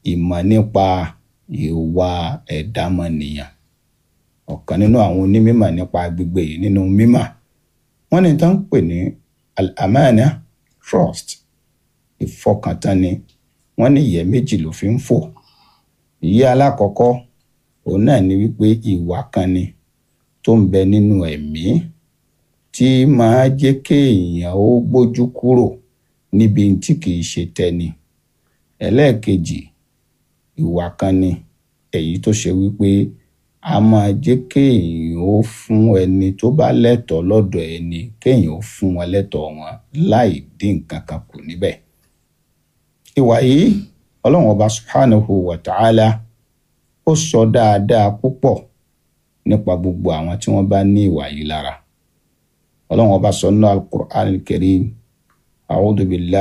ìmọ̀ nípa ìwà ẹ̀dámọ̀nìyàn ọ̀kan nínú àwọn onímọ̀ nípa agbègbè yìí nínú mímọ̀ wọ́n ní tán ń pè ní al-amana trust ìfọkàntánni wọ́n ní ìyẹ́ méjì ló fi ń fò ìyẹ́ alákọ̀ọ́kọ́ òun náà ni wípé ìwà kan ni tó ń bẹ nínú ẹ̀mí tí máa jẹ́ kéèyàn ó gbójú kúrò níbi tí kìí ṣe tẹni ẹlẹ́ẹ̀kejì ìwà kan ni èyí tó ṣe wípé a máa jẹ́ kéèyàn ó fún ẹni tó bá lẹ́tọ̀ọ́ lọ́dọ̀ ẹni kéèyàn ó fún wọn lẹ́tọ̀ọ́ wọn láì dín nǹkan kan kù níbẹ̀. ìwà yìí ọlọ́run ọba subhanahu wa ta'ala ó sọ dáadáa púpọ̀ nípa gbogbo àwọn tí wọ́n bá ní ìwà yìí lára ọlọ́run ọba sọ nínú al-Qur'an al-Karim a'udhu billahi.